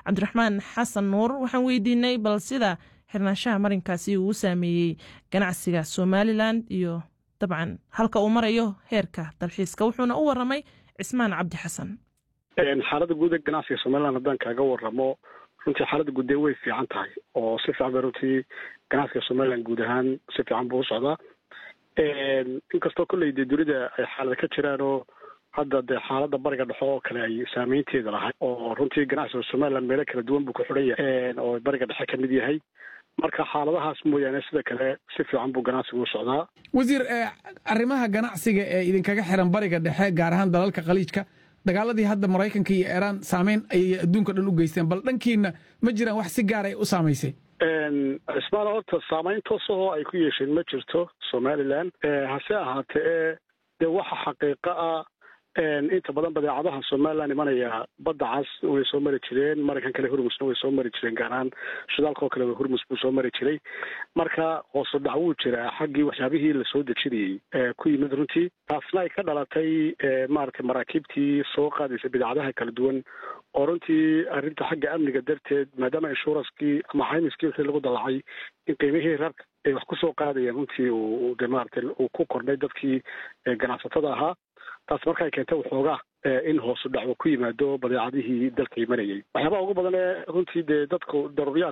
cabdiraxmaan xasan nuur waxaan weydiinay bal sida xirnaanshaha marinkaasi uu saameeyey ganacsiga somalilan iyo dabcan halka uu marayo heerka dalxiiska wuxuuna u waramay cismaan cabdi xasan xaaladda guud ee ganacsiga somalilan haddaan kaaga waramo runtii xaaladda guud ee way fiican tahay oo si fiican bay runtii ganacsiga somalilan guud ahaan si fiican buu u socdaa inkastoo kolley dee dunida ay xaalada ka jiraan oo hadda dee xaaladda bariga dhexo oo kale ay saameynteeda lahay oo runtii ganacsiga somalilan meelo kala duwan buu ku xidhan yahay oo bariga dhexe ka mid yahay marka xaaladahaas mooyaane sida kale si fiican buu ganacsigu u socdaa wasiir arrimaha ganacsiga ee idinkaga xiran bariga dhexe gaar ahaan dalalka khaliijka dagaaladii hadda maraykanka iyo iiraan saameyn ayay adduunka dhan u geysteen bal dhankiina ma jiraan wax si gaar ay u saamaysay cismaan horta saamayn toosahoo ay ku yeesheen ma jirto somalilan hase ahaatee e dee waxa xaqiiqo ah inta badan badeecadaha somalilan imanaya badda cas way soo mari jireen maraykan kale hurmusna way soo mari jireen gaar ahaan shidaalkao kale hurmus buu soo mari jiray marka hoosu dhac wuu jiraa xaggii waxyaabihii lasoo dejinayey ku yimid runtii taasna ay ka dhalatay maaragtay maraakiibtii soo qaadaysa badeecadaha kala duwan oo runtii arrinta xagga amniga darteed maadaama inshuranskii ama caymiskii wixii lagu dalacay in qiimihii rarka ay wax kusoo qaadayeen runtii uu de maaragtay uu ku kordhay dadkii ganacsatada ahaa taas marka ay keentay waxoogaa in hoosu dhac uu ku yimaado badeecadihii dalka imanayay waxyaabaha ugu badan ee runtii dee dadku daruuriyaad